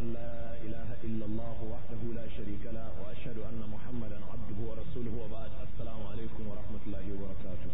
أن لا إله إلا الله وحده لا شريك له وأشهد أن محمدا عبده ورسوله وبعد السلام عليكم ورحمة الله وبركاته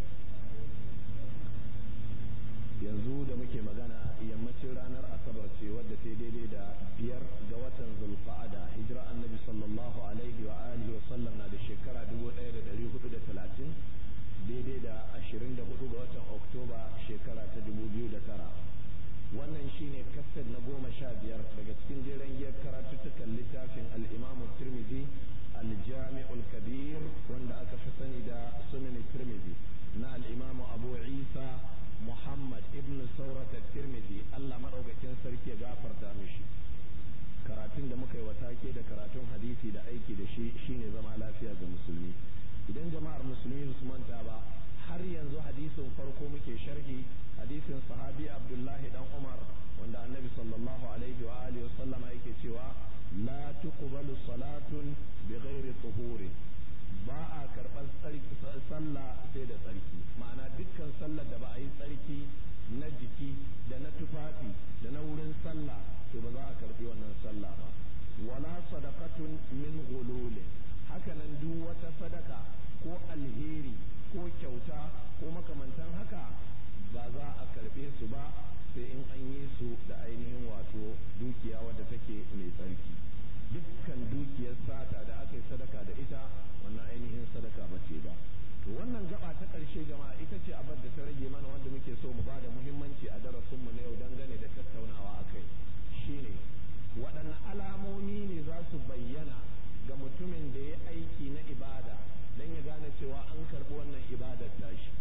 yanzu da muke magana yammacin ranar asabar ce wadda ta daidai da biyar ga watan zulqa'ada hijira annabi sallallahu alaihi wa alihi wa sallam na da shekara 1430 daidai da 24 ga watan oktoba shekara ta 2009 wannan shine kasar na goma sha biyar daga cikin jeren giyar karatuttukan littafin al'imamu tirmidhi aljami'ul kabir wanda aka fi sani da sunan tirmidhi na al'imamu abu isa muhammad ibn saurata tirmidhi allah maɗaukakin sarki ya gafarta mishi karatun da muka yi wa take da karatun hadisi da aiki da shi shine zama lafiya ga musulmi idan jama'ar musulmi su manta ba har yanzu hadisin farko muke sharhi hadisin sahabi abdullahi dan umar wanda annabi sallallahu alaihi wa alihi wasallama yake cewa la tuqbalu salatun bighairi tuhuri ba a karɓar sallah sai da tsarki ma'ana dukkan sallar da ba a yi tsarki na jiki da na tufafi da na wurin sallah to ba za a karɓi wannan sallah ba wala sadaqatun min ghululin haka nan duk wata sadaka ko alheri ko kyauta ko makamantan haka ba za a karɓe su ba sai in an yi su da ainihin wato dukiya wadda take mai tsarki dukkan dukiyar sata da aka yi sadaka da ita wannan ainihin sadaka ba ce ba to wannan gaba ta ƙarshe jama'a ita ce abar da ta rage mana wanda muke so mu ba da muhimmanci a darasinmu na yau dangane da tattaunawa a kai shine waɗanne alamomi ne za su bayyana ga mutumin da ya aiki na ibada don ya gane cewa an karɓi wannan ibadar tashi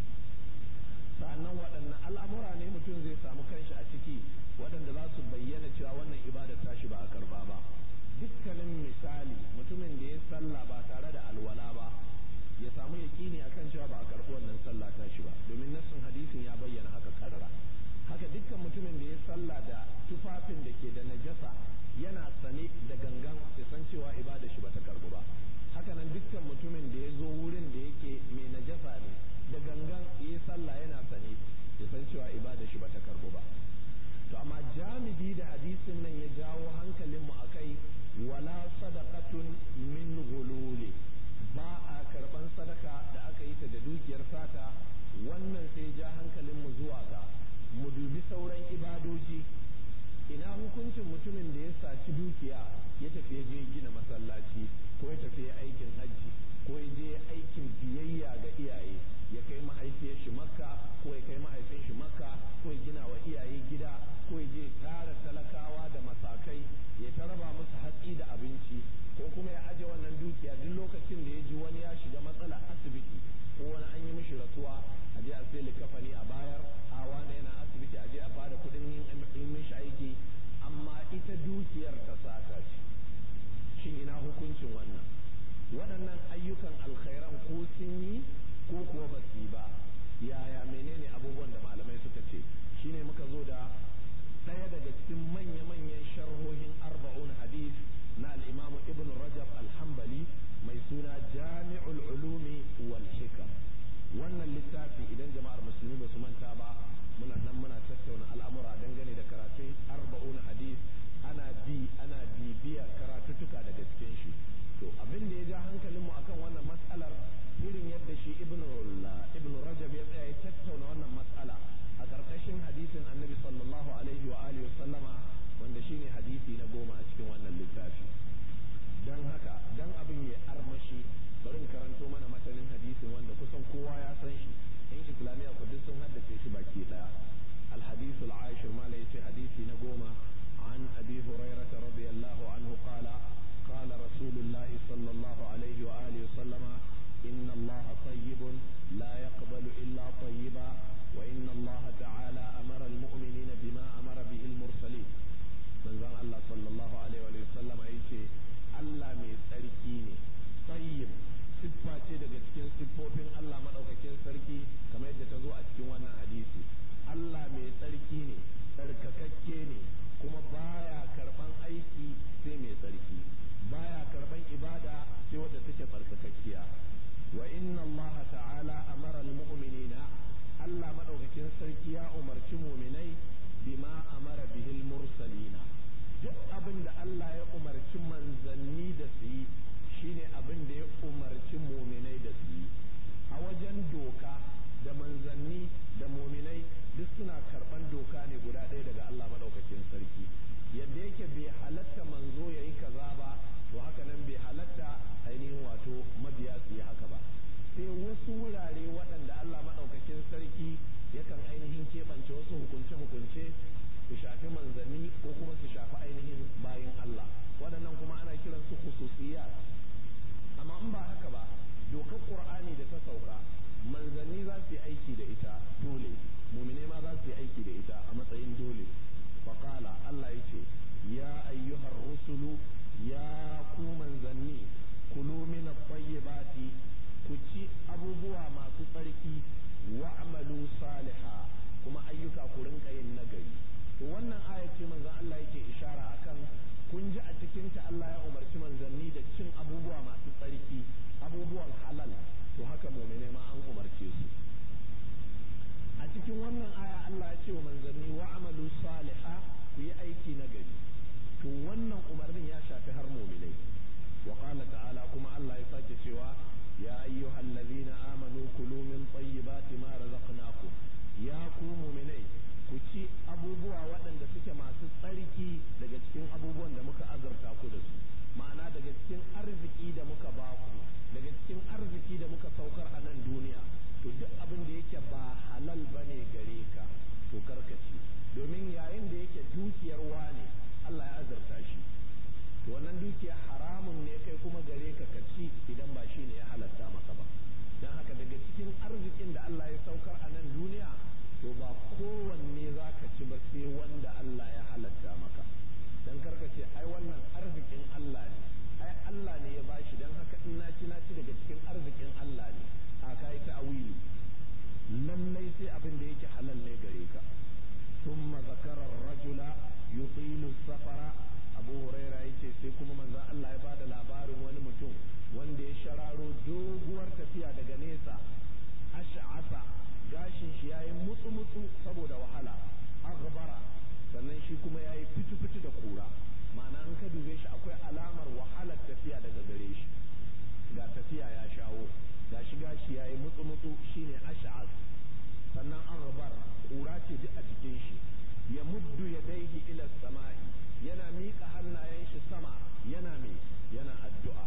sa'annan waɗanne al'amura ne mutum zai samu kanshi a ciki waɗanda za su bayyana cewa wannan ibadar tashi ba a karɓa ba dukkanin misali mutumin da ya sallah ba tare da alwala ba ya samu yaƙini akan cewa ba a karɓi wannan sallah tashi ba domin nassin hadisin ya bayyana haka karara haka dukkan mutumin da ya sallah da tufafin da ke da najasa yana sane da gangan ya san cewa ibada shi bata karbu ba haka nan dukkan mutumin da ya zo wurin da yake mai najasa ne da gangan ya sallah yana sane ya san cewa ibada shi bata karbu ba to amma jami'i da hadisin nan ya jawo hankalinmu akai wala sadaqatun min ghululi ba a karban sadaka da aka yi ta da dukiyar sata wannan sai ja hankalinmu zuwa ga mu dubi sauran ibadoji ina hukuncin mutumin da ya saci dukiya ya tafi ya je gina masallaci ko ya tafi ya aikin hajji ko ya je aikin biyayya ga iyaye ya kai mahaifiyar shi makka ko ya kai mahaifin shi makka ko ya gina wa iyaye gida ko ya je tara talakawa da masakai ya ta raba musu hatsi da abinci ko kuma ya aje wannan dukiya duk lokacin da ya ji wani ya shiga matsala asibiti ko wani an yi mishi rasuwa a je a sai likafani a bayar a wani yana asibiti a je a bada kuɗin yin mishi aiki amma ita dukiyar ta sata ce shin ina hukuncin wannan waɗannan ayyukan alkhairan ko sun yi ko kuwa ba su yi ba yaya menene abubuwan da malamai suka ce shine muka zo da ɗaya daga cikin manya-manyan sharhohin arba'un hadis na al'imamu ibn rajab alhambali mai suna jami'ul ulumi wal hikam wannan littafi idan jama'ar musulmi ba su manta ba muna nan muna tattauna al'amura dangane da karatun arba'un hadis ana bi ana bibiya karatuttuka daga cikin shi to abin da ya ja hankalinmu akan wannan matsalar irin yadda shi ibn ibn rajab ya tsaya ya tattauna wannan matsala a ƙarƙashin hadisin annabi sallallahu alaihi wa alihi wa sallama wanda shine hadisi na goma a cikin wannan littafi dan haka dan abin ya armashi bari karanto mana matanin hadisin wanda kusan kowa ya san shi in islamiyya ku duk sun haddace shi baki daya الحديث العاشر ما ليس حديثي نقوم عن أبي هريرة رضي الله عنه قال قال رسول الله صلى الله عليه وآله وسلم إن الله طيب لا يقبل إلا طيبا وإن الله تعالى أمر المؤمنين بما أمر به المرسلين من ذا الله صلى الله عليه وآله وسلم يقول الله من تركيني طيب siffa ce daga cikin siffofin Allah maɗaukakin sarki kamar yadda ta zo a cikin wannan hadisi abin da Allah ya umarci manzanni da su yi shine abin da ya umarci muminai da su yi a wajen doka da manzanni da muminai duk suna karban doka ne guda ɗaya daga Allah maɗaukakin sarki yadda yake bai halatta manzo ya yi kaza ba to haka nan bai halatta ainihin wato mabiya su yi haka ba sai wasu wurare waɗanda Allah maɗaukakin sarki yakan ainihin keɓance wasu hukunce-hukunce su shafi manzanni ko kuma su shafi ainihin bayin Allah waɗannan kuma ana kiran su khususiyat amma in ba haka ba dokar Qur'ani da ta sauka manzanni za su yi aiki da ita dole mumine ma za su yi aiki da ita a matsayin dole faqala Allah yace ya ayyuhar rusulu ya ku manzanni kulu min at-tayyibati ku ci abubuwa masu tsarki wa'malu saliha kuma ayyuka ku rinka yin nagari to wannan aya ce manzon Allah yake ishara akan kun ji a cikin ta Allah ya umarci manzanni da cin abubuwa masu tsarki abubuwan halal to haka mu'mine ma an umarce su a cikin wannan aya Allah ya ce wa manzanni wa'malu saliha ku yi aiki nagari to wannan umarnin ya shafi har mu'minai wa qala ta'ala kuma Allah ya sake cewa ya ayyuhal ladhina amanu kulu min tayyibati ma razaqnakum ya ku mu'minai ku ci abubuwa waɗanda suke masu tsarki daga cikin abubuwan da muka azurta ku da su ma'ana daga cikin arziki da muka ba ku daga cikin arziki da muka saukar a nan duniya to duk abin da yake ba halal bane gare ka to karkaci domin yayin da yake dukiyar wane Allah ya azurta shi to wannan dukiya haramun ne kai kuma gare ka ka ci idan ba shi ne ya halatta maka ba don haka daga cikin arzikin da Allah ya saukar a nan duniya to ba kowanne za ka ci ba sai wanda Allah ya halatta maka don karka ce ai wannan arzikin Allah ne ai Allah ne ya bashi don haka in na ci na ci daga cikin arzikin Allah ne a kai ta'awili lallai sai abin da yake halal ne gare ka ثم ذكر الرجل يطيل السفر abu huraira yace sai kuma manzon Allah ya bada labarin wani mutum wanda ya shararo doguwar tafiya daga nesa ash'asa gashin shi yayi mutsu mutsu saboda wahala aghbara sannan shi kuma yayi fitu fitu da kura ma'ana an ka dube shi akwai alamar wahalar tafiya daga gare shi ga tafiya ya shawo gashi gashi yayi mutsu mutsu shine ash'as sannan aghbar kura ce duk a cikin shi ya muddu yadaihi ila sama'i yana miƙa hannayen shi sama yana mai yana addu'a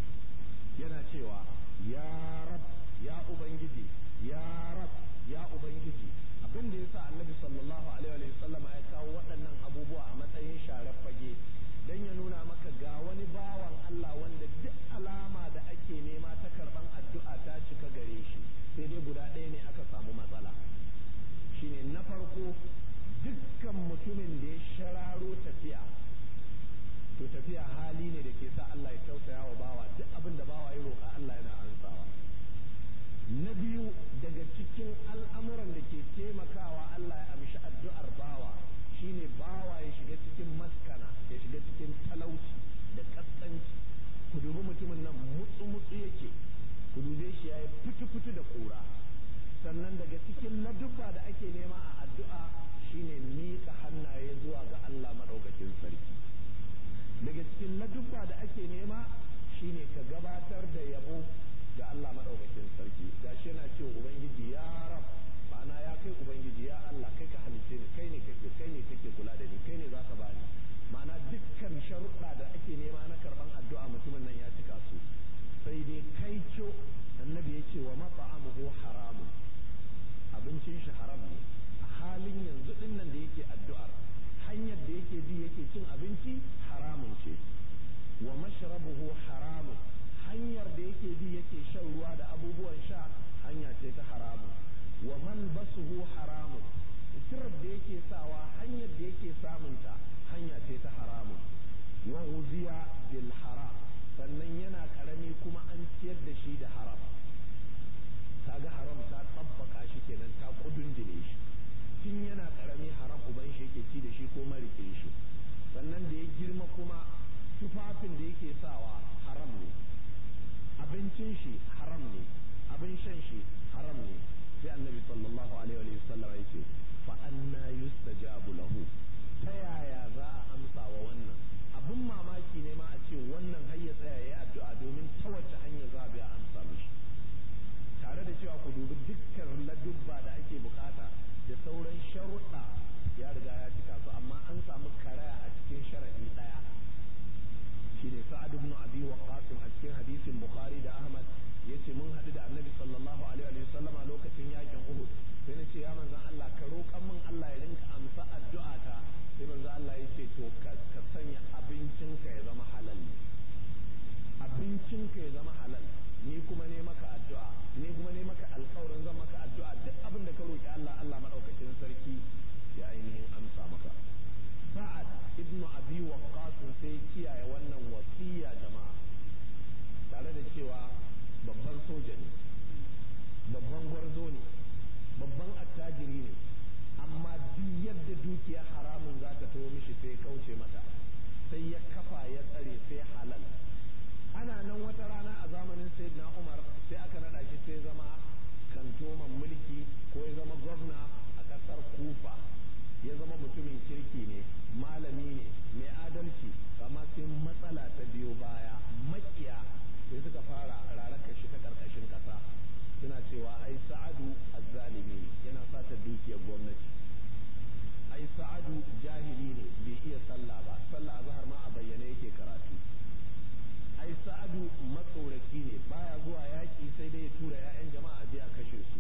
yana cewa ya rab ya ubangiji ya rab ya ubangiji abin da yasa annabi sallallahu alaihi wa sallama ya kawo waɗannan abubuwa a matsayin sharar fage dan ya nuna maka ga wani bawan Allah wanda duk alama da ake nema ta karban addu'a ta cika gare shi sai dai guda ɗaya ne aka samu matsala shine na farko dukkan mutumin da ya shararo tafiya to tafiya hali ne da ke sa Allah ya tausaya wa bawa duk abin da bawa ya roƙa Allah yana ansawa na biyu daga cikin al'amuran da ke taimakawa Allah ya amshi addu'ar bawa shine bawa ya shiga cikin maskana ya shiga cikin talauci da kaskanci ku dubi mutumin nan mutsu mutsu yake ku dube shi yayi fitu fitu da kura sannan daga cikin ladubba da ake nema a addu'a shine miƙa hannaye zuwa ga Allah maɗaukakin sarki daga cikin ladubba da ake nema shine ka gabatar da yabo ga Allah maɗaukakin sarki gashi yana cewa ubangiji ya rab ma'ana ya kai ubangiji ya Allah kai ka halice ni kai ne kake kai ne kake kula da ni kai ne zaka bani ma'ana dukkan sharuɗa da ake nema na karɓan addu'a mutumin nan ya cika su sai dai kai co annabi ya ce wa mata'amuhu haramun abincin shi haram ne a halin yanzu din nan da yake addu'ar hanyar da yake bi yake cin abinci haramun ce wa mashrabuhu haramun hanyar da yake bi yake shan ruwa da abubuwan sha hanya ce ta haramun wa malbasuhu haramun sitirar da yake sawa hanyar da yake samunta hanya ce ta haramun wa ghuziya bil haram sannan yana karami kuma an ciyar da shi da haram kaga haram ta tsabbaka shi kenan ta kudundune shi tun yana karami haram uban shi yake ci da shi ko marike shi sannan da ya girma kuma tufafin da yake sawa haram ne abincin shi haram ne abin shan shi haram ne sai annabi sallallahu alaihi wa sallam ya ce fa anna yustajabu lahu ta yaya za a amsa wa wannan a sharuɗa ya riga ya cika su amma an samu karaya a cikin sharaɗi ɗaya shine sa'ad ibn abi waqqas a cikin hadisin bukhari da ahmad yace mun haɗu da annabi sallallahu alaihi wa sallama lokacin yakin uhud sai na ce ya manzon Allah ka roƙan min Allah ya rinka amsa addu'a ta sai manzon Allah ya ce to ka sanya abincinka ya zama halal ne abincinka ya zama halal ni kuma ne maka addu'a ni kuma ne maka alƙawarin zan maka addu'a duk abin da ka roƙi Allah Allah madaukakin sarki ya ainihin amsa maka sa'ad ibnu abi waqqas sai kiyaye wannan wasiya jama'a tare da cewa babban soja ne babban gwarzo ne babban attajiri ne amma duk yadda dukiya haramun za ta taho mishi sai kauce mata sai ya kafa ya tsare sai halal ana nan wata rana a zamanin sayyidina umar sai aka naɗa shi sai zama kantoman mulki ko ya zama gwamna a ƙasar kufa ya zama mutumin kirki ne malami ne mai adalci amma sai matsala ta biyo baya makiya sai suka fara raraka shi ta ƙarƙashin ƙasa suna cewa ai sa'adu azzalimi ne yana sata dukiyar gwamnati ai sa'adu jahili ne bai iya sallah ba sallah azhar ma a bayyane yake karatu ai sa'adu matsoraci ne baya zuwa yaƙi sai dai ya tura 'ya'yan jama'a je a kashe su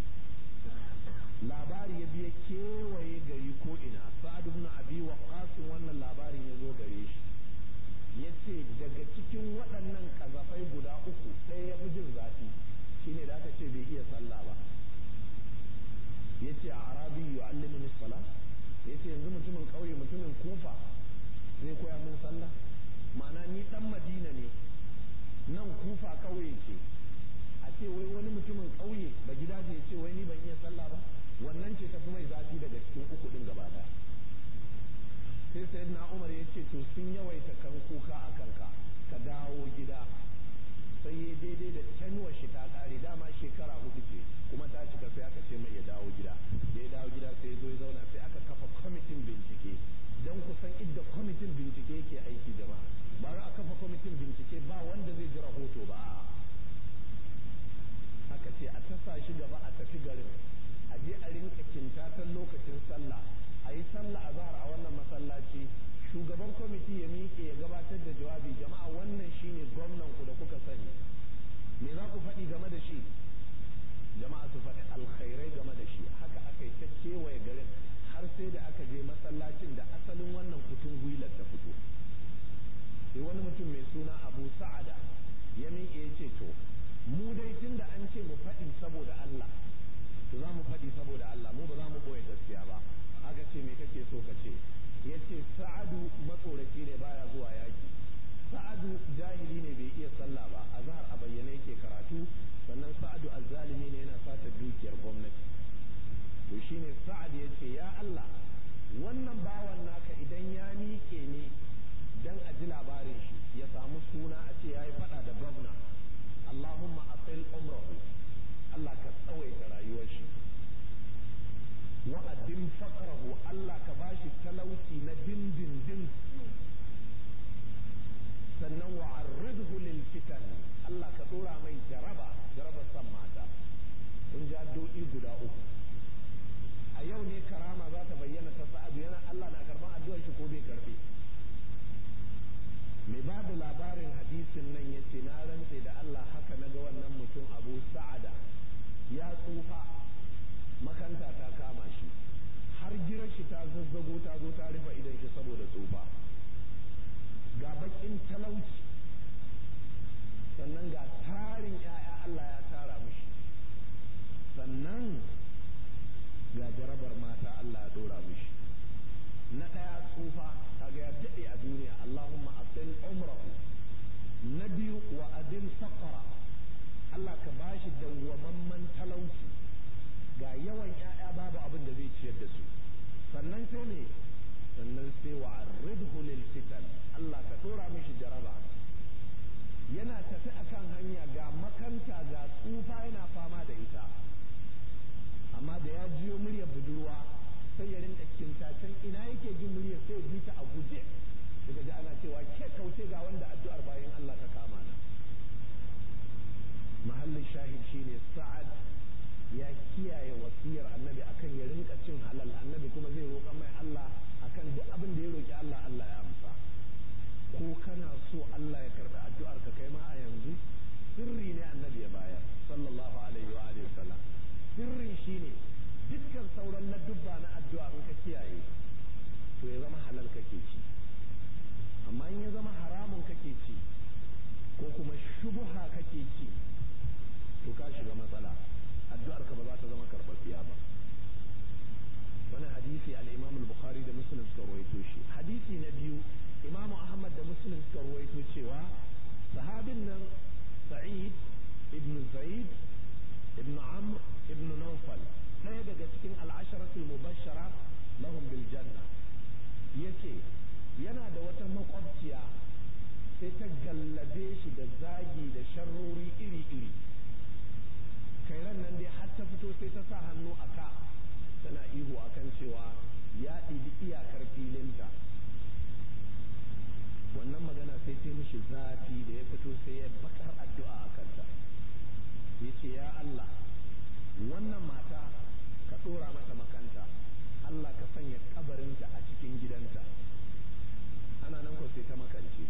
labari ya biya kewaye gari ko ina sa'adu ibn abi waqqas wannan labarin ya zo gare shi yace daga cikin waɗannan kazafai guda uku ɗaya ya fi jin zafi shine da aka ce bai iya sallah ba yace a arabi yu'allimuni salah yace yanzu mutumin ƙauye mutumin kufa zai koya min sallah ma'ana ni dan madina ne nan kufa ƙauye ce a ce wai wani mutumin ƙauye ba gida ya ce wai ni ban iya sallah ba wannan ce tafi mai zafi daga cikin uku din gaba daya sai sayyidina umar ya ce to sun yawaita kan kuka a kanka ka dawo gida sai ya daidai da tenuwar shi ta kare dama shekara hudu ce kuma ta cika sai aka ce mai ya dawo gida da ya dawo gida sai ya zo ya zauna sai aka kafa kwamitin bincike don kusan idda kwamitin bincike yake aiki jama'a ba za a kafa kwamitin bincike ba wanda zai ji rahoto ba aka ce a tasa shi gaba a tafi garin a je a rinka kintatan lokacin sallah a yi sallah azhar a wannan masallaci shugaban kwamiti ya miƙe ya gabatar da jawabi jama'a wannan shine gwamnan ku da kuka sani me za ku faɗi game da shi jama'a su faɗi alkhairai game da shi haka aka yi ta kewaye garin har sai da aka je masallacin da asalin wannan kutun gwilar ta fito sai wani mutum mai suna abu sa'ada ya miƙe ya ce to mu dai tun da an ce mu faɗi saboda Allah to za mu faɗi saboda Allah mu ba za mu ɓoye gaskiya ba aka ce me kake so ka ce ya ce sa'adu matsoraci ne baya zuwa yaki sa'adu jahili ne bai iya sallah ba a zahar a bayyane yake karatu sannan sa'adu azzalimi ne yana sata dukiyar gwamnati to shine sa'ad ya ce ya Allah wannan bawan naka idan ya miƙe ne dan a ji labarin shi ya samu suna a ce ya yi faɗa da gwamna Allahumma asil umrahu Allah ka tsawaita rayuwar shi wa adim faqrahu Allah ka bashi talauci na dindindin sannan wa arridhu lil fitan Allah ka dora mai jaraba jarabar san mata kun ji addu'o'i guda uku a yau ne karama za ta bayyana ta sa'adu yana Allah na karban addu'ar shi ko bai karbe mai ba da labarin hadisin nan ya ce na rantse da Allah haka na ga wannan mutum abu sa'ada ya tsufa makanta ta kama shi har girar shi ta zazzago ta zo ta rufe idan shi saboda tsufa ga bakin talauci sannan ga tarin 'ya'ya Allah ya tara mishi sannan ga jarabar mata Allah ya dora mishi na ɗaya tsufa kaga ya daɗe a duniya Allahumma asil umrahu na biyu wa adil faqra Allah ka bashi dawwamamman talauci ga yawan ƴaƴa babu abin da zai ciyar da su sannan sai ne sannan sai wa arridhu lil fitan Allah ka dora mishi jaraba yana tafi akan hanya ga makanta ga tsufa yana fama da ita amma da ya jiyo muryar budurwa sai ya rinka kintacen ina yake jin muryar sai ya bi ta a guje daga ji ana cewa ke kauce ga wanda addu'ar bayan Allah ta kama na mahallin shahid shine sa'ad ya kiyaye wasiyar annabi akan ya rinka cin halal annabi kuma muslim suka ruwaito cewa sahabin nan sa'id ibn zaid ibn amr ibn nawfal ɗaya daga cikin al'asharatul mubashshara lahum bil janna yace yana da wata makwabciya sai ta gallabe shi da zagi da sharrori iri-iri kai ran nan dai har ta fito sai ta sa hannu a ka tana ihu akan cewa ya ɗibi iyakar filinta wannan magana sai ta mishi zafi da ya fito sai ya bakar addu'a a kanta ya ce ya Allah wannan mata ka ɗora mata makanta Allah ka sanya kabarinta a cikin gidanta ana nan ko sai ta makance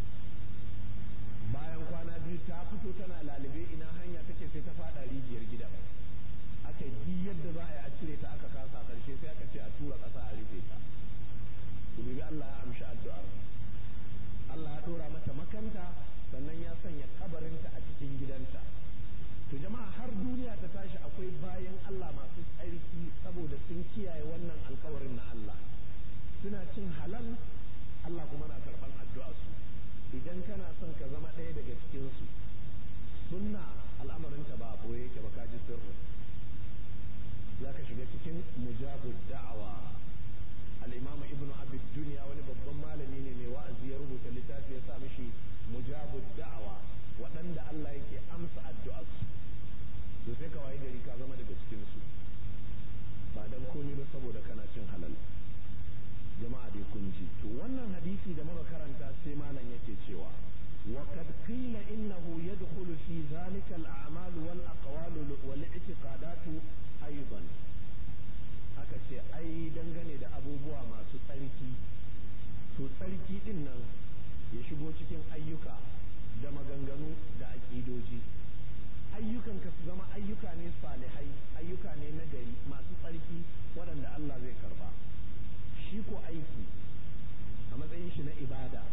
bayan kwana biyu ta fito tana lalube ina hanya take sai ta fada rijiyar gidan aka yi yadda za a yi a cire ta aka kasa karshe sai aka ce a tura ƙasa a rufe ta ku dubi Allah ya amshi addu'ar Allah ya dora mata makanta sannan ya sanya kabarinta a cikin gidanta to jama'a har duniya ta tashi akwai bayan Allah masu tsarki saboda sun kiyaye wannan alkawarin na Allah suna cin halal Allah kuma na karban addu'a su idan kana son ka zama ɗaya daga cikin su sunna al'amarinta ba a boye yake ba ka ji sirri za ka shiga cikin mujabud da'awa al-imam ibn abi dunya wani babban malami ne mai wa'azi ya rubuta littafi ya sa mishi mujabud da'awa waɗanda Allah yake amsa addu'ar su to sai ka waye gari ka zama daga cikin su ba dan komai ba saboda kana cin halal jama'a dai kun ji to wannan hadisi da muka karanta sai malam yake cewa وقد قيل إنه يدخل في ذلك الأعمال والأقوال والاعتقادات أيضا aka ce ai dangane da abubuwa masu tsarki to tsarki din nan ya shigo cikin ayyuka da maganganu da aƙidoji ayyukan ka su zama ayyuka ne salihai ayyuka ne na gari masu tsarki waɗanda Allah zai karba shi ko aiki a matsayin shi na ibada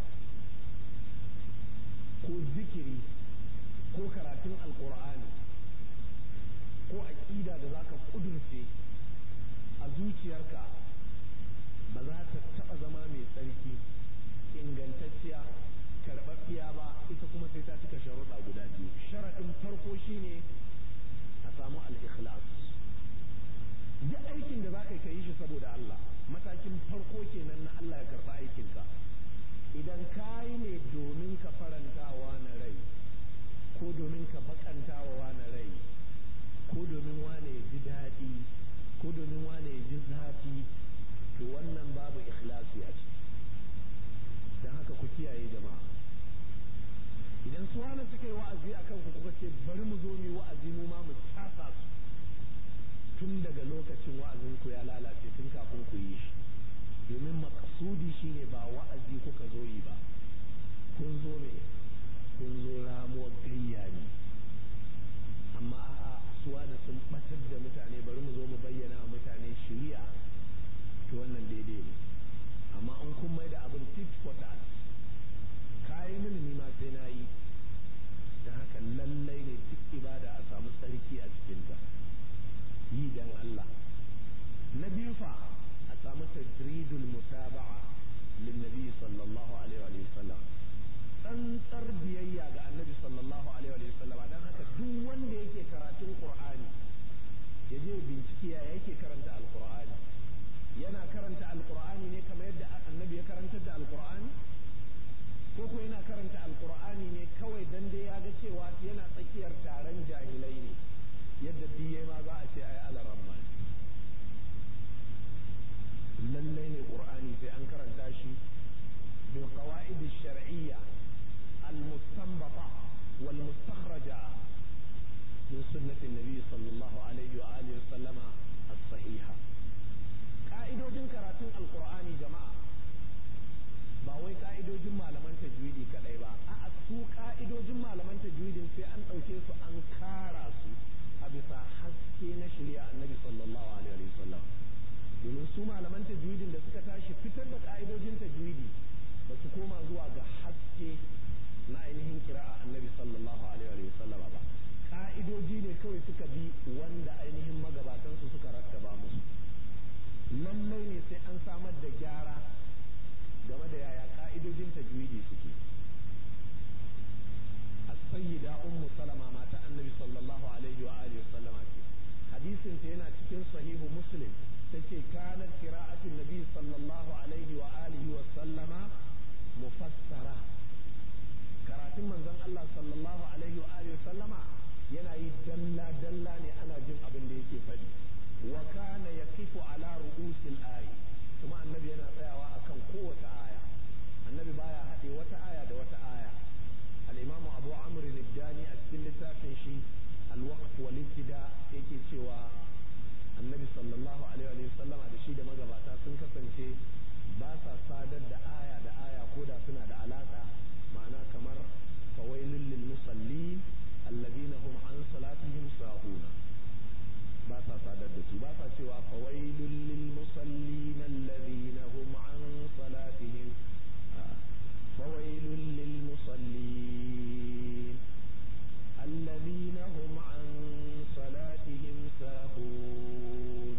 ko zikiri ko karatun alkur'ani ko aƙida da za ka ƙudurce a zuciyarka ba za ta taɓa zama mai tsarki ingantacciya karɓaɓɓiya ba ita kuma sai ta cika sharuɗa guda biyu sharaɗin farko shine a samu al-ikhlas duk aikin da za ka yi shi saboda Allah matakin farko kenan na Allah ya karɓa aikinka idan ka yi ne domin ka farantawa na rai ko domin ka bakantawa na rai ko domin wane ya ji daɗi ko domin wane ya ji zafi to wannan babu ikhlasi a ciki don haka ku kiyaye jama'a idan su wane suka yi wa'azi a kanku kuka ce bari mu zo mu wa'azi mu ma mu casa su tun daga lokacin wa'azin ku ya lalace tun kafin ku yi shi domin makasudi shine ba wa'azi kuka zo yi ba kun zo ne kun zo ramuwar gayya ne amma a'a suwa da sun batar da mutane bari mu zo mu bayyana wa mutane shiriya to wannan daidai ne amma an kun mai da abin tit for tat kayi mini ni ma sai na yi don haka lallai ne duk ibada a samu tsarki a cikinta yi dan Allah na biyu fa a samu tajridul mutaba'a linnabi sallallahu alaihi wa sallam tsantsar biyayya ga annabi sallallahu alaihi wa sallam dan haka duk wanda yake karatun qur'ani ya je bincike ya yake karanta alqur'ani yana karanta alqur'ani ne kamar yadda annabi ya karantar da alqur'ani ko ko yana karanta alqur'ani ne kawai dan dai ya ga cewa yana tsakiyar taron jahilai ne yadda diye ma za a ce ai alaramma lallai ne qur'ani sai an karanta shi bil qawaid ash-shar'iyya al-mustanbata wal mustakhraja min sunnati an-nabi sallallahu alaihi wa alihi wa sallama as-sahiha ka'idojin karatun alqur'ani jama'a ba wai ka'idojin malaman tajwidi kadai ba a'a su ka'idojin malaman tajwidin sai an dauke su an kara su a bisa haske na shari'a annabi sallallahu alaihi wa sallam domin su malaman tajwidin da suka tashi fitar da ka'idojin tajwidi ba su koma zuwa ga haske na ainihin kira'a annabi sallallahu alaihi wa sallama ba ka'idoji ne kawai suka bi wanda ainihin magabatan su suka rattaba musu lallai ne sai an samar da gyara game da yaya ka'idojin tajwidi suke as-sayyida ummu salama mata annabi sallallahu alaihi wa alihi sallama ce hadisin ta yana cikin sahihu muslim tace kanat qira'atu nabi sallallahu alaihi wa alihi wa sallama mufassara karatun manzon Allah sallallahu alaihi wa alihi sallama yana yi dalla dalla ne ana jin abin da yake faɗi wa kana yaqifu ala ru'usil ayi kuma annabi yana tsayawa akan kowace aya annabi baya haɗe wata aya da wata aya al-imamu abu amr al-dani a cikin littafin shi al-waqf wal ibtida yake cewa annabi sallallahu alaihi wa sallama da shi da magabata sun kasance ba sa sadar da aya da aya ko da suna da alaka ma'ana kamar fawailul lil musallin alladhina hum an salatihim sahuna ba sa sadar da su ba sa cewa fawailul lil musallin alladhina hum an salatihim fawailul lil musallin alladhina hum an salatihim sahun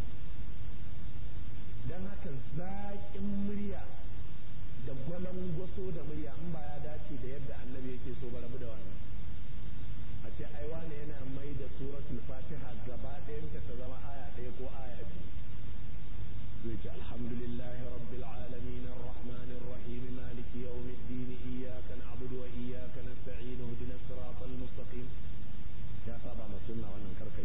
dan haka zaƙin murya da gwalangwaso da murya in ba ya dace da yadda annabi yake so ba rabu da wannan a ce ai wane yana mai da suratul fatiha gaba ɗayanta ta zama aya ɗaya ko aya biyu zai ce alhamdulillahi rabbil alamin arrahmanir rahim maliki yawmiddin iyyaka na'budu wa iyyaka nasta'in ihdinas siratal mustaqim ya saba ma sunna wannan karkai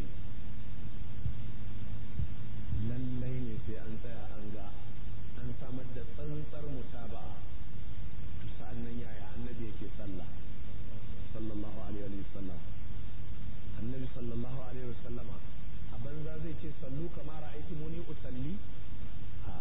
lallai ne sai an tsaya an ga an samar da tsantsar mutaba'a sa'an nan yaya annabi yake sallah sallallahu alaihi wa sallam annabi sallallahu alaihi wa sallama a banza zai ce sallu kama ra'aiti muni usalli a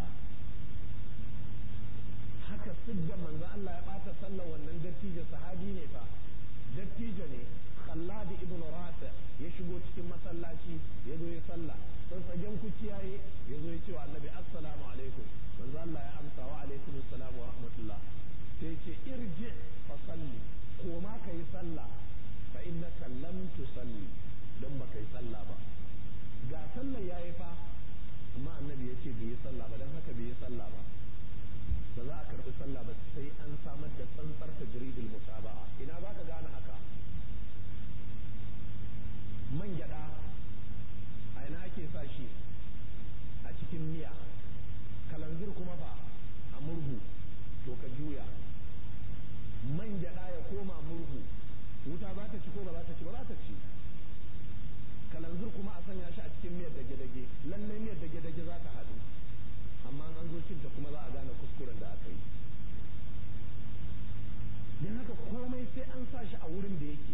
haka sidda manzo Allah ya bata sallar wannan dattijo sahabi ne fa dattijo ne Khallad ibn Rafi ya shigo cikin masallaci ya zo ya sallah sai tsagen kuciyaye ya zo ya ce wa annabi assalamu alaikum manzo Allah ya amsa wa alaikum assalam wa rahmatullah sai ce irji fa salli ko ma kai sallah fa innaka lam tusalli dan ba kai sallah ba ga sallah yayi fa amma annabi ya ce bai yi sallah ba dan haka bai yi sallah ba ba za a karbi sallah ba sai an samar da tsantsar tajridul mutaba'a ina za ka gane haka man gyada a ina ake sa shi a cikin miya kalanzir kuma fa a murhu to ka juya man gyada ya koma murhu wuta za ta ci ko ba za ta ci ba za ta ci kalanzir kuma a sanya shi a cikin miyar dage-dage lallai miyar dage-dage za ta haɗu amma an zo cinta kuma za a gane kuskuren da aka yi don haka komai sai an sa shi a wurin da yake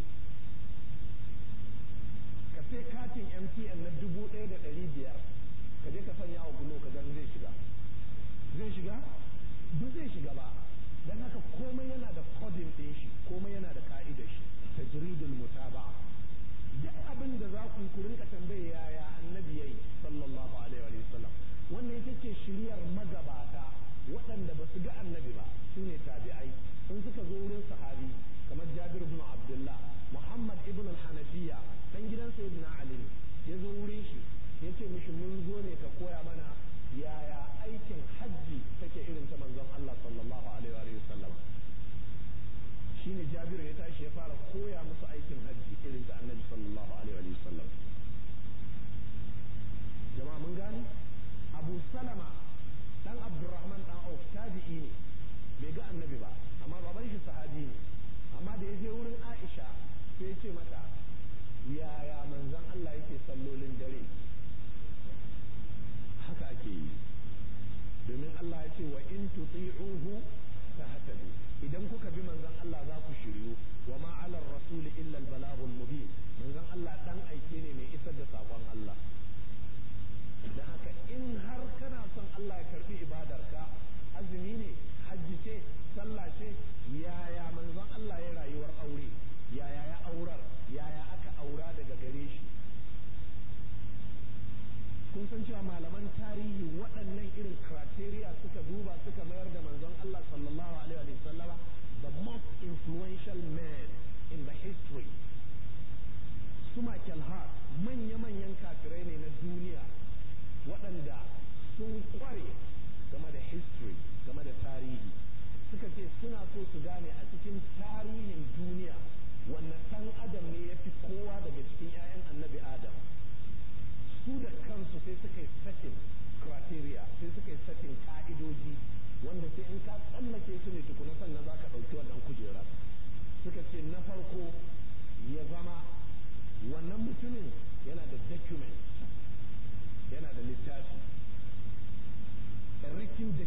ka sai katin mtn na dubu ɗaya da ɗari biyar ka je ka sanya wa gulo ka gan zai shiga zai shiga ba zai shiga ba don haka komai yana da kodin ɗin shi komai yana da ka'idar shi tajridul mutaba'a duk abin da za ku ku rinka tambaye yaya annabi yayi sallallahu alaihi wa sallam wannan ita ce shiryar magabata waɗanda ba su ga annabi ba su ne tabi'ai sun suka zo wurin sahabi kamar jabir ibn abdullah muhammad ibn al-hanafiya dan gidan sayyidina ali ya zo wurin shi ya ce mishi mun zo ne ka koya mana yaya aikin hajji take irin ta manzon Allah sallallahu alaihi wa sallam shine jabir ya tashi ya fara koya musu aikin hajji irin ta annabi sallallahu alaihi wa sallam jama'a mun gane abu salama dan abdurrahman dan auf tabi'i ne bai ga annabi ba amma baban shi sahabi ne amma da ya je wurin aisha sai ya ce mata yaya manzon Allah yake sallolin dare haka ake yi domin Allah ya ce wa in tuti'uhu tahtadu idan kuka bi manzon Allah za ku shiryu wa ma 'ala ar-rasul illa al-balaghul mubin manzon Allah dan aike ne mai isar da sakon Allah dan haka in har kana son Allah ya karbi ibadarka azumi ne hajji ce sallah ce yaya manzon Allah ya rayuwar aure yaya ya aurar yaya aka aura daga gare shi kun san cewa malaman tarihi waɗannan irin criteria suka duba suka mayar da manzon Allah sallallahu alaihi wa sallama the most influential man in the history su Michael Hart manya-manyan kafirai ne na duniya waɗanda sun kware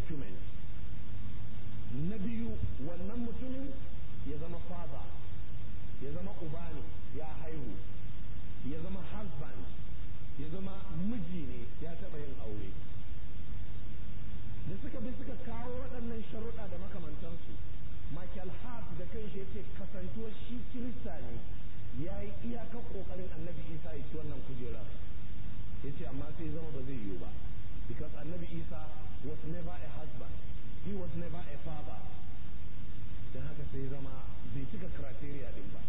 document na biyu wannan mutumin ya zama father ya zama uba ne ya haihu ya zama husband ya zama miji ne ya taɓa yin aure da suka bi suka kawo waɗannan sharuɗa da makamantansu Michael Hart da kanshi yace kasantuwar shi kirista ne ya yi iyakar ƙoƙarin annabi isa ya ci wannan kujera ya ce amma sai zama ba zai yiwu ba because annabi isa was never a husband he was never a father don haka sai zama bai cika criteria din ba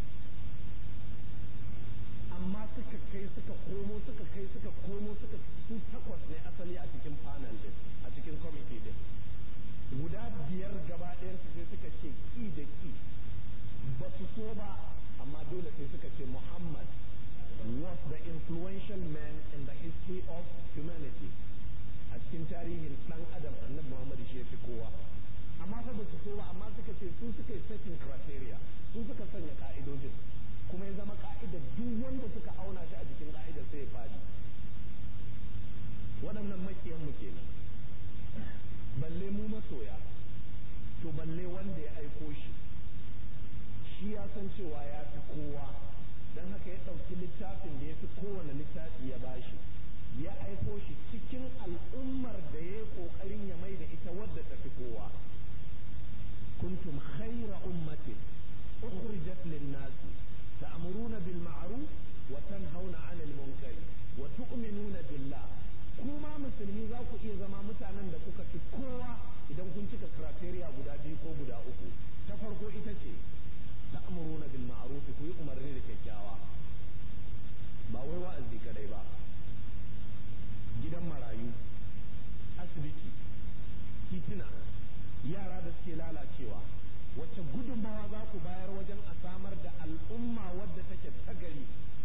amma suka kai suka komo suka kai suka komo suka su takwas ne asali a cikin panel din a cikin committee din guda biyar gaba ɗayansu sai suka ce ki da ki ba su so ba amma dole sai suka ce Muhammad was the influential man in the history of humanity a cikin tarihin dan adam annabi Muhammad shi fi kowa amma fa ba su so ba amma suka ce su suka yi setting criteria su suka sanya ka'idojin kuma ya zama ka'idar duk wanda suka auna shi a jikin ka'idar sai ya fadi waɗannan makiyan mu kenan balle mu masoya to balle wanda ya aiko shi shi ya san cewa ya fi kowa don haka ya ɗauki littafin da ya fi kowane littafi ya bashi ya aiko shi cikin al'ummar da ya yi ƙoƙarin ya mai da ita wadda ta fi kowa kuntum khaira ummatin ukhrijat lin-nasi ta'muruna bil ma'ruf wa tanhauna 'anil munkari wa tu'minuna billah kuma musulmi za ku iya zama mutanen da kuka fi kowa idan kun cika criteria guda biyu ko guda uku ta farko ita ce ta'muruna bil ma'ruf ku yi umarni da kyakkyawa ba wai wa'azi kadai ba gidan marayu asibiti titina yara da suke lalacewa wacce gudunmawa za ku bayar wajen a samar da al'umma wadda take ta gari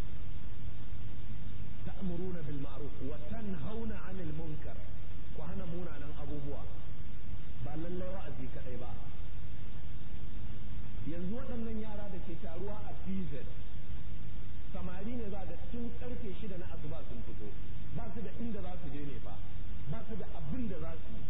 ta'muruna bil ma'ruf wa tanhauna 'anil munkar ku hana munanan abubuwa ba lallai wa'azi kadai ba yanzu waɗannan yara da ke taruwa a PZ samari ne za da tun karfe shida na asuba sun fito ba su da inda za su je ne fa ba su da abin da za su yi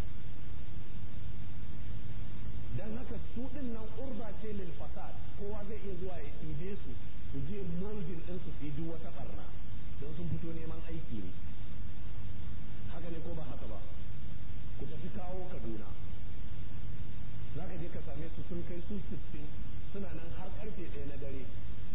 dan haka su din nan urba ce lil fasad kowa zai iya zuwa ya ɗibe su su je moldin din su su yi duk wata barna don sun fito neman aiki ne haka ne ko ba haka ba ku tafi kawo kaduna za ka je ka same su sun kai su sittin suna nan har karfe ɗaya na dare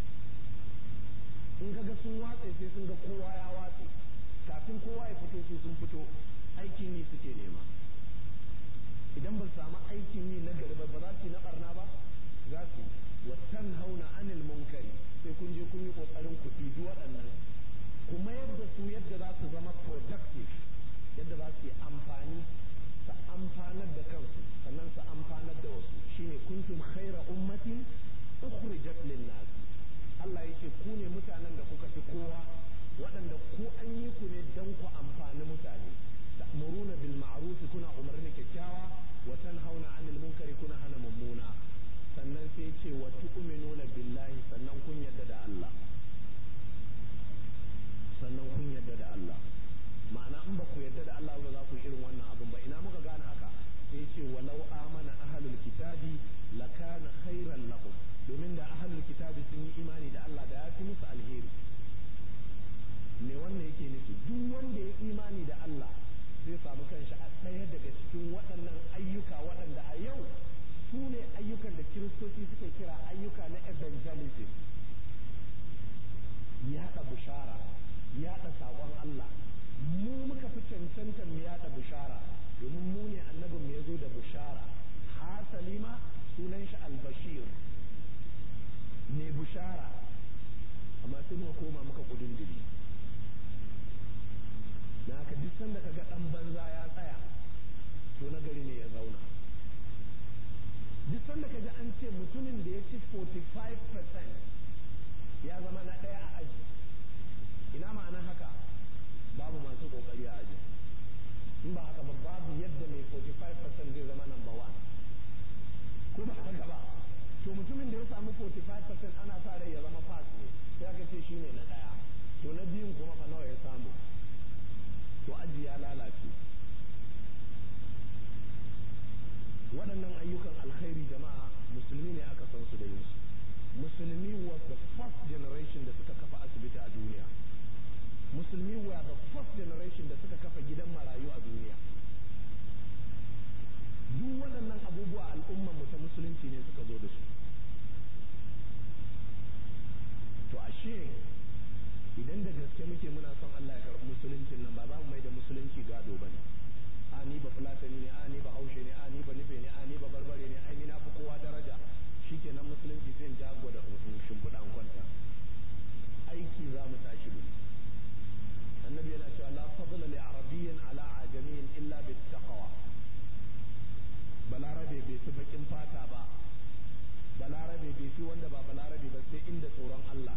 in ka ga sun watse sai sun ga kowa ya watse kafin kowa ya fito su sun fito aikin yi suke nema idan ba samu aikin yi na gari ba ba za su yi na barna ba za su wa hauna anil munkari sai kun je kun yi kokarin ku ɗibi waɗannan kuma yadda su yadda za su zama productive yadda za su yi amfani su amfanar da kansu sannan su amfanar da wasu shine kuntum khaira ummatin ukhrijat lin-nas Allah yake ku ne mutanen da kuka fi kowa waɗanda ku an yi ku ne don ku amfani mutane ta'muruna bil ma'ruf kuna umarni kyakkyawa wa tanhauna 'anil munkari kuna hana mummuna sannan sai ce wa tu'minuna billahi sannan kun yadda da Allah sannan kun yadda da Allah ma'ana in ba ku yadda da Allah ba za ku irin wannan abin ba ina muka gane haka sai ce walau amana ahlul kitabi lakana khairan lahum domin da ahlul kitabi sun yi imani da Allah da ya fi musu alheri me wannan yake nufi duk wanda ya imani da Allah zai samu kanshi a ɗaya daga cikin waɗannan ayyuka waɗanda a yau su ne ayyukan da kiristoci suke kira ayyuka na evangelism yaɗa bushara yaɗa saƙon Allah mu muka fi cancantar mu yaɗa bushara domin mu ne annabin mu ya zo da bushara hasali ma sunan shi albashir ne bushara amma sai muka koma muka kudin diri na haka duk sanda ka ga ɗan banza ya tsaya to na gari ne ya zauna duk sanda ka ji an ce mutumin da ya ci 45% ya zama na ɗaya a aji ina ma'anar haka babu masu ƙoƙari a aji in ba haka ba babu yadda mai 45% zai zama number one ko ba haka ba to mutumin da ya samu 45% ana sa rai ya zama pass ne sai aka ce shine na ɗaya to na biyun kuma fa nawa ya samu to aji ya lalace waɗannan ayyukan alkhairi jama'a musulmi ne aka san su da yin su musulmi was the first generation da suka kafa asibiti a duniya musulmi were the first generation da suka kafa gidan marayu a duniya duk waɗannan abubuwa al'ummar mu ta musulunci ne suka zo da su to ashe idan da gaske muke muna son Allah ya karɓi musuluncin nan ba za mu mai da musulunci gado ba ne a ni ba fulatani ne a ni ba haushe ne a ni ba nufe ne a ni ba barbare ne ai ni na fi kowa daraja shikenan musulunci sai in ja gwada shimfiɗa an kwanta aiki za mu tashi da annabi yana cewa la fadla li arabiyyin ala ajamiyyin illa bit taqwa balarabe bai fi bakin fata ba balarabe bai fi wanda ba balarabe ba sai inda tsoron Allah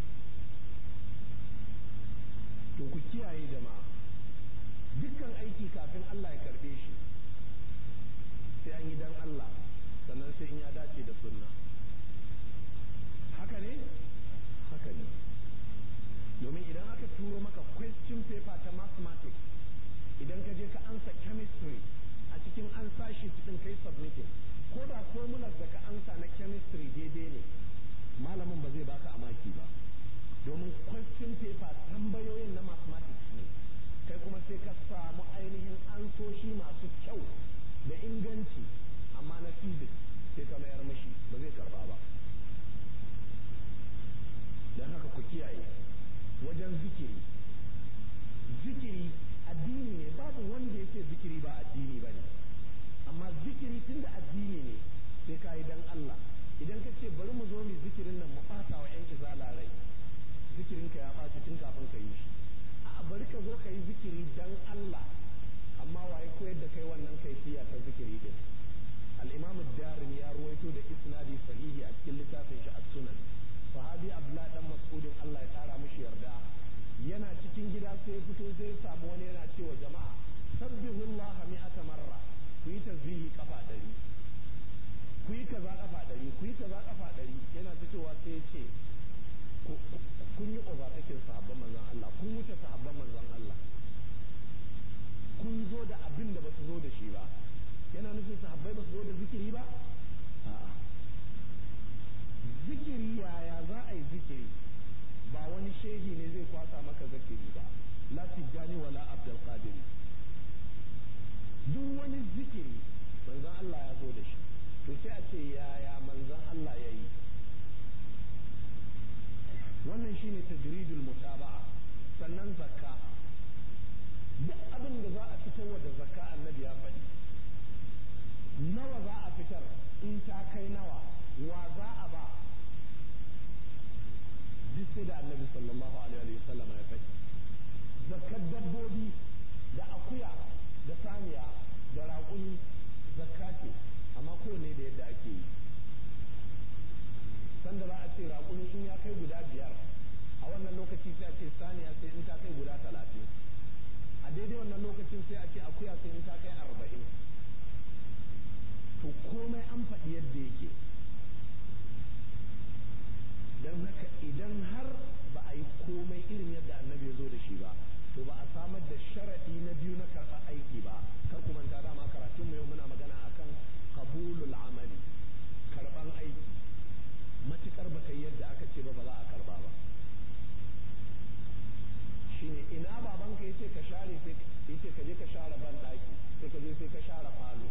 to ku kiyaye jama'a dukkan aiki kafin Allah ya karbe shi sai an yi dan Allah sannan sai in ya dace da sunna haka ne haka ne domin idan aka turo maka question paper ta mathematics idan ka je ka ansa chemistry a cikin ansa shi cikin kai submitting ko da formulas da ka ansa na chemistry daidai ne malamin ba zai baka amaki ba domin question paper tambayoyin na mathematics ne kai kuma sai ka samu ainihin ansoshi masu kyau da inganci amma na physics sai ka mayar mashi ba zai karba ba don haka ku kiyaye wajen zikiri zikiri addini ne babu wanda ya ce zikiri ba addini ba ne amma zikiri tun da addini ne sai ka yi don Allah idan ka ce bari mu zo mu zikirin nan mu ɓata wa 'yan izala rai zikirinka ya ɓaci tun kafin ka yi shi a bari ka zo ka yi zikiri dan Allah amma waye koyar da kai wannan kaifiya ta zikiri din al-imam ad-darim ya ruwaito da isnadi sahihi a cikin littafin shi as-sunan sahabi abdullah dan mas'udin Allah ya tsara mishi yarda yana cikin gida sai ya fito sai ya samu wani yana cewa jama'a sabbihullah mi'ata marra ku yi tasbihi kafa ɗari ku yi kaza kafa ɗari ku yi kaza kafa ɗari yana fitowa sai ya ce kun yi overtaking sahabban manzon Allah kun wuce sahabban manzon Allah kun zo da abin da ba su zo da shi ba yana nufin sahabbai ba su zo da zikiri ba a'a zikiri yaya za a yi zikiri ba wani shehi ne zai kwasa maka zikiri ba la tijjani wala abdul qadir duk wani zikiri manzon Allah ya zo da shi to sai a ce yaya manzon Allah ya yi wannan shine tajridul mutaba'a sannan zakka duk abin da za a fitar wa da zakka annabi ya faɗi nawa za a fitar in ta kai nawa wa za a ba duk sai da annabi sallallahu alaihi wa sallam ya faɗi zakkar dabbobi da akuya da saniya da raƙumi zakka ce amma kowane da yadda ake yi sanda za a ce raƙumi in ya kai guda biyar a wannan lokaci sai a ce saniya sai in ta kai guda talatin a daidai wannan lokacin sai a ce akuya sai in ta kai arba'in to komai an faɗi yadda yake don haka idan har ba a yi komai irin yadda annabi ya zo da shi ba to ba a samar da sharaɗi na biyu na karɓar aiki ba kar ku manta dama karatun mu yau muna magana akan qabulul amali karɓan aiki matukar baka yi yadda aka ce ba ba za a karba ba shine ina babanka yace ka share sai yace ka je ka share ban daki sai ka je sai ka share falo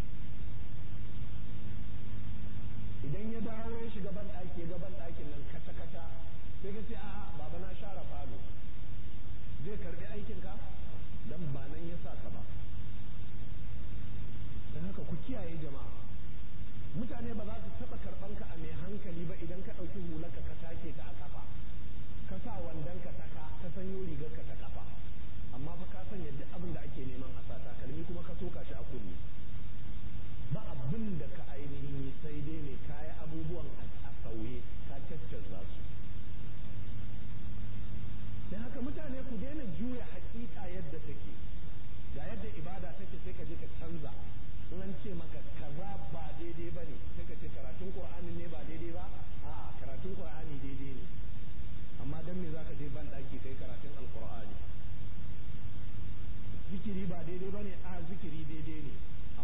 idan ya dawo ya shiga ban daki ya ga ban dakin nan kata kata sai ka ce a'a baba na share falo zai karbi aikin ka dan ba nan ya sa ka ba dan haka ku kiyaye jama'a mutane ba za su taɓa karɓan ka a mai hankali ba idan ka ɗauki hularka ka take ta a kafa ka sa wandon ka ta ka ka sanyo rigar ka ta kafa amma fa ka sanya duk abin da ake neman a sa takalmi kuma ka soka shi a kunne ba abin da ka ainihin yi sai dai ne kaya abubuwan a sauye ka caccanza su da haka mutane ku daina juya hakika yadda take ga yadda ibada take sai ka je ka canza in an ce maka kaza ba daidai ba ne sai ka ce karatun qur'ani ne ba daidai ba a karatun qur'ani daidai ne amma dan me zaka je ban daki kai karatun alqur'ani zikiri ba daidai ba ne a zikiri daidai ne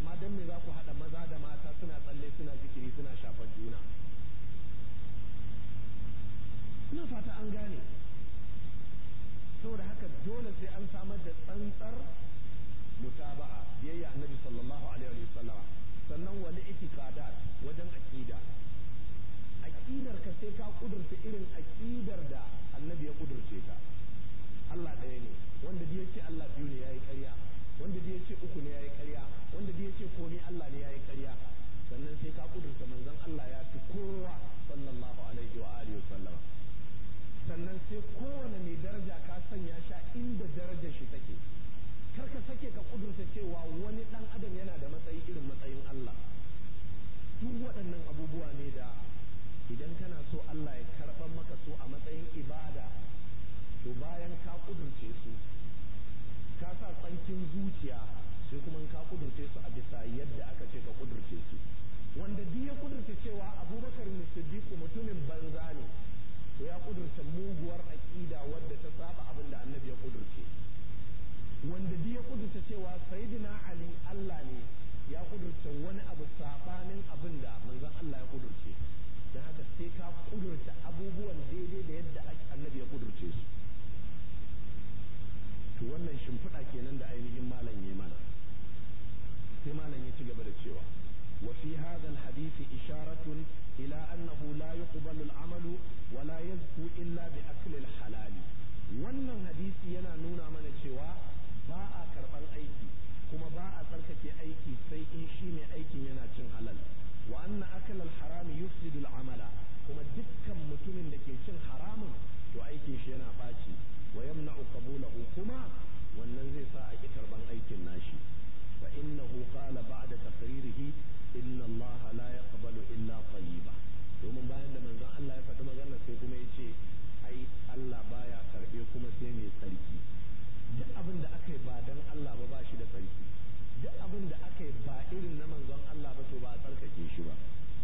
komai Allah ne yayi ƙarya sannan sai ka kudurta manzon Allah ya fi kowa sallallahu alaihi wa alihi wa sallama sannan sai kowane mai daraja ka sanya shi a inda darajar shi take kar ka sake ka kudurta cewa wani dan adam yana da matsayi irin matsayin Allah duk waɗannan abubuwa ne da idan kana so Allah ya karɓar maka su a matsayin ibada to bayan ka kudurce su ka sa tsankin zuciya sai kuma ka kudurce su a bisa yadda aka ce ka kudurce su wanda duk ya kudurce cewa abubakar siddiqu mutumin banza ne to ya kudurce muguwar aƙida wadda ta saba abin da annabi ya kudurce wanda duk ya kudurce cewa sayyidina ali Allah ne ya kudurce wani abu sabanin abin da manzon Allah ya kudurce don haka sai ka kudurce abubuwan daidai da yadda annabi ya kudurce su to wannan shimfiɗa kenan da ainihin malam ya mana sai malam ya ci gaba da cewa wa fi hadha alhadith isharatun ila annahu la yuqbalu al'amalu wa la yazku illa bi akli alhalal wannan hadisi yana nuna mana cewa ba a karban aiki kuma ba a tsarkake aiki sai in shi ne aikin yana cin halal wa anna akal alharam yufsidu al'amala kuma dukkan mutumin da ke cin haramun to aikin shi yana ɓaci wa yamna'u qabulahu kuma wannan zai sa a ki karban aikin nashi fa innahu qala ba'da taqririhi inna Allah la yaqbalu illa tayyiba domin bayan da manzon Allah ya faɗi magana sai kuma ya ce ai Allah baya karbe kuma sai mai tsarki duk abin da aka yi ba dan Allah ba ba shi da tsarki duk abin da aka yi ba irin na manzon Allah ba to ba a tsarkake shi ba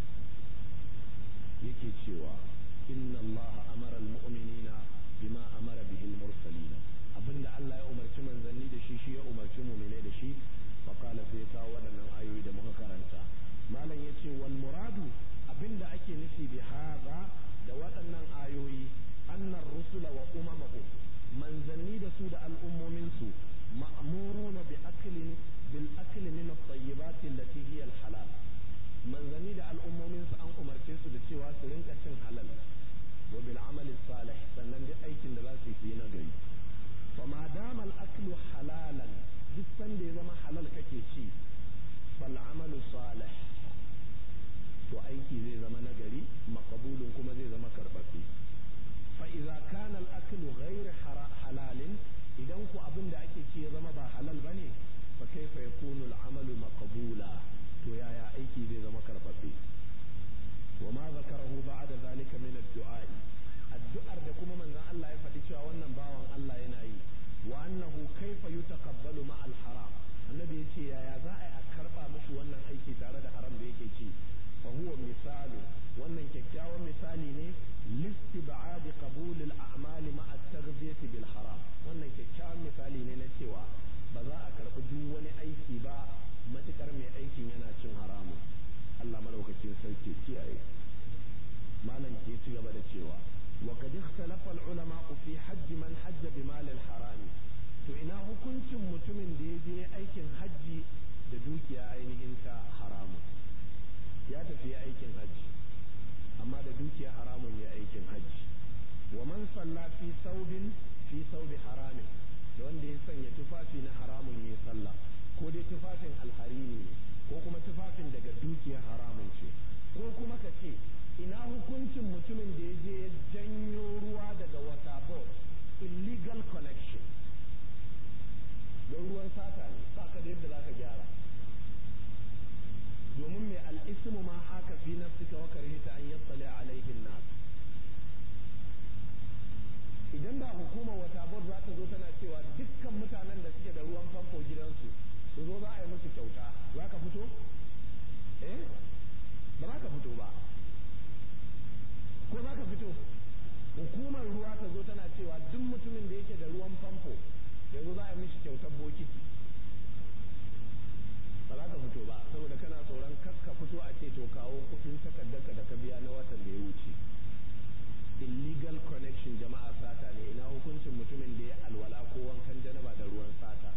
yake cewa inna Allah amara al-mu'minina bima amara bihi al-mursalin abinda Allah ya umarci manzanni da shi shi ya umarci mu'minai da shi fa qala sai ka wadannan ayoyi da muka karanta malam yace wal muradu abinda ake nufi bi hadha da waɗannan ayoyi annar rusula wa umamahu manzanni da su da al'ummomin su ma'muruna bi aklin bil akli min at-tayyibat allati hiya al-halal manzanni da al'ummomin su an umarce su da cewa su rinka cin halal wa bil amali salih sannan duk aikin da za su yi na gari fa ma dama al aklu halalan duk sanda ya zama halal kake ci fal amalu salih to aiki zai zama na gari makabulun kuma zai zama karɓaɓɓe fa idza kana al aklu ghayr halalin idan ku abin da ake ci ya zama ba halal bane fa kaifa yakunu al amalu maqbula to yaya aiki zai zama karɓaɓɓe wa ma zakarahu ba'da zalika min ad-du'a addu'ar da kuma manzon Allah ya faɗi cewa wannan bawan Allah yana yi wa annahu kaifa yutaqabbalu ma al-haram annabi yace yaya za a yi a karba mishi wannan aiki tare da haram da yake ci fa huwa misalu wannan kyakkyawan misali ne listib'ad qabul al-a'mal ma at-taghdhiyah bil haram wannan kyakkyawan misali ne na cewa ba za a karɓi duk wani aiki ba matukar mai aikin yana cin haramun Allah madaukakin sarki kiyaye malam ke ci gaba da cewa wa qad ikhtalafa al-ulama fi hajj man hajja bi mal al-haram to ina hukuncin mutumin da ya je aikin hajji da dukiya ainihin ta haramun ya tafi aikin hajji amma da dukiya haramun ya aikin hajji wa man salla fi saubin fi saubi haramin da wanda ya sanya tufafi na haramun ya sallah ko dai tufafin alharini ne ko kuma tufafin daga dukiyar haramun ce ko kuma ka ce ina hukuncin mutumin da ya je ya janyo ruwa daga wata board illegal connection don ruwan sata ne ba ka da yadda za ka gyara domin mai al'ismu ma haka fi nafsika wa karhita an yattali alaihin nas idan da hukumar wata board za ta zo tana cewa dukkan mutanen da suke da ruwan famfo gidansu su zo za a yi musu kyauta za ka fito eh ba za ka fito ba ko za ka fito hukumar ruwa ta zo tana cewa duk mutumin da yake da ruwan famfo yanzu za a yi mishi kyautar bokiti ba za ka fito ba saboda kana tsoron kar ka fito a ce to kawo kuɗin takardarka da ka biya na watan da ya wuce illegal connection jama'a sata ne ina hukuncin mutumin da ya alwala ko wankan janaba da ruwan sata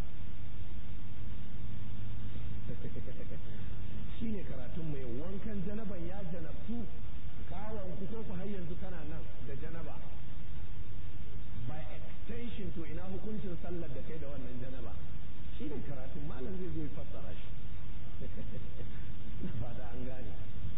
shi ne karatun mai wankan janaban ya janabtu kawon ku ko ku har yanzu kana nan da janaba by extension to ina hukuncin sallar da kai da wannan janaba shi ne karatun malam zai zo ya fassara shi na fata an gane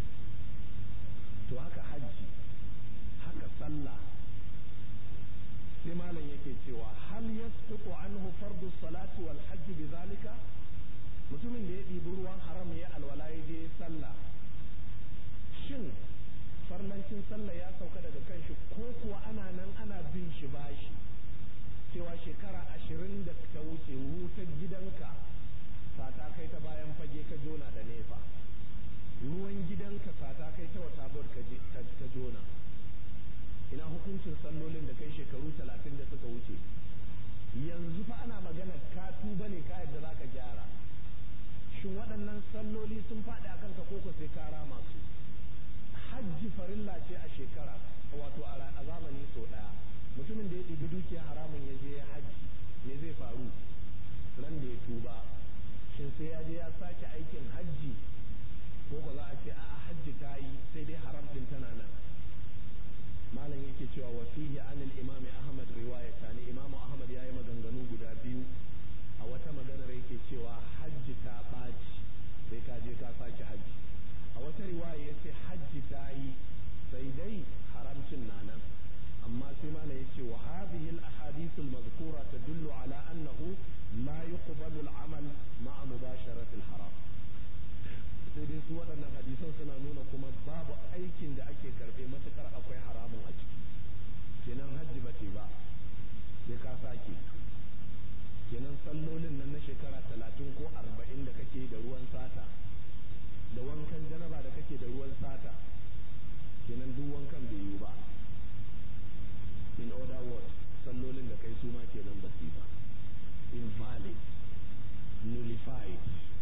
to haka hajji haka sallah sai malam yake cewa hal yasqutu anhu fardu salati wal hajj bidhalika mutumin da ya ɗibi ruwan haram ya alwala ya je sallah shin farlancin sallah ya sauka daga kanshi ko kuwa ana nan ana bin shi bashi cewa shekara ashirin da ta wuce wutar gidanka sata kai ta bayan fage ka jona da nefa ruwan gidanka sata kai ta wata ka jona ina hukuncin sallolin da kai shekaru talatin da suka wuce yanzu fa ana magana ka tuba ne ka yadda za ka gyara shin waɗannan salloli sun faɗi a kanka koko sai ka rama su hajji farilla ce a shekara wato a zamani sau ɗaya mutumin da ya ɗibi dukiya haramun ya je ya hajji me zai faru ran da ya tuba shin sai ya je ya sake aikin hajji ko ba za a ce a'a hajji ta yi sai dai haram ɗin tana nan malam yake cewa wa fihi anil imami ahmad riwayata ne imamu ahmad ya yi maganganu guda biyu a wata maganar yake cewa hajji ta ɓaci sai ka je ka sake hajji a wata riwaya ya ce hajji ta yi sai dai haramcin na nan amma sai malam ya ce wa hadhihi al ahadith al mazkura tadullu ala annahu la yuqbalu al amal ma'a mubasharati al haram sai dai su waɗannan hadisan suna nuna kuma babu aikin da ake karɓe matukar akwai haramun a ciki kenan hajji ba ce ba sai ka sake kenan sallolin nan na shekara talatin ko arba'in da kake da ruwan sata da wankan janaba da kake da ruwan sata kenan duk wankan bai yiwu ba in other words sallolin da kai su ma kenan ba su ba invalid nullified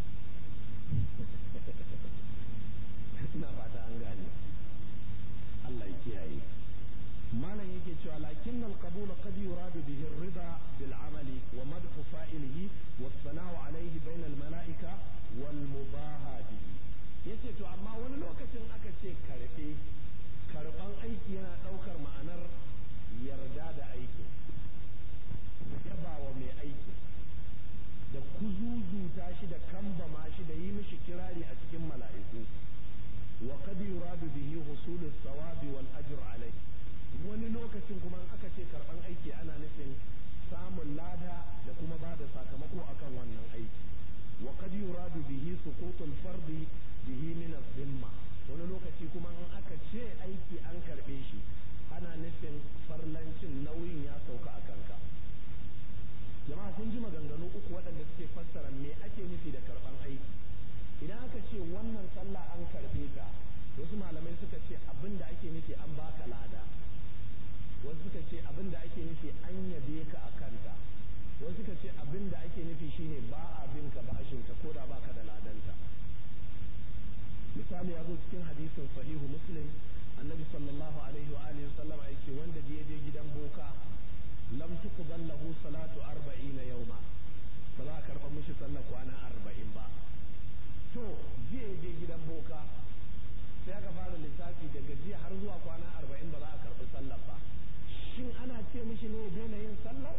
ina fata an gane Allah ya kiyaye malam yake cewa lakin al-qabul qad yuradu bihi ar-ridha bil amali wa madhu fa'ilihi wa sana'u alayhi bayna al-mala'ika wal mubaha bihi yace to amma wani lokacin aka ce karbe karban aiki yana daukar ma'anar yarda da aikin yabawa mai aikin da kuzuzuta shi da kambama shi da yi mishi kirari a cikin mala'iku wa qad yuradu bihi husulus sawabi wal ajr alayhi wani lokacin kuma aka ce karban aiki ana nufin samun lada da kuma ba da sakamako akan wannan aiki wa qad yuradu bihi suqutul fardi bihi min zimma wani lokaci kuma in aka ce aiki an karbe shi ana nufin farlancin nauyin ya sauka a kanka jama'a kun ji maganganu uku waɗanda suke fassara me ake nufi da karban aiki idan aka ce wannan sallah an karbe ta wasu malamai suka ce abin da ake nufi an baka lada wasu suka ce abin da ake nufi an yabe ka a kanta wasu suka ce abin da ake nufi shine ba a bin ka bashin ta ko da baka da ladanta misali ya zo cikin hadisin sahihu muslim annabi sallallahu alaihi wa alihi sallama yake wanda da je gidan boka lam tuqbal lahu salatu 40 yawma ba za a karɓa mishi sallar kwana 40 ba to jiya je gidan boka sai aka fara lissafi daga jiya har zuwa kwana 40 ba za a karɓi sallar ba shin ana ce mishi ne ya daina yin sallar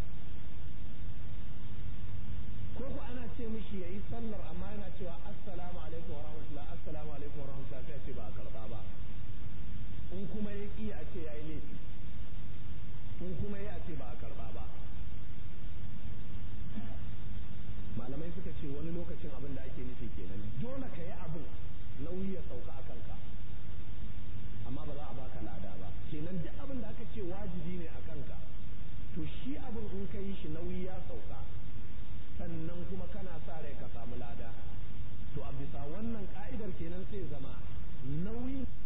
ko ku ana ce mishi ya yi sallar amma yana cewa assalamu alaikum wa rahmatullah assalamu alaikum wa rahmatullah sai ce ba a karba ba in kuma ya ƙi a ce ya yi laifi in kuma ya ce ba a karba ba malamai suka ce wani lokacin abin da ake nufi kenan dole ka yi abin nauyi ya sauka a kanka amma ba za a baka lada ba kenan duk abin da aka ce wajibi ne a kanka to shi abin in ka yi shi nauyi ya sauka sannan kuma kana sa rai ka samu lada to a bisa wannan ka'idar kenan sai zama nauyin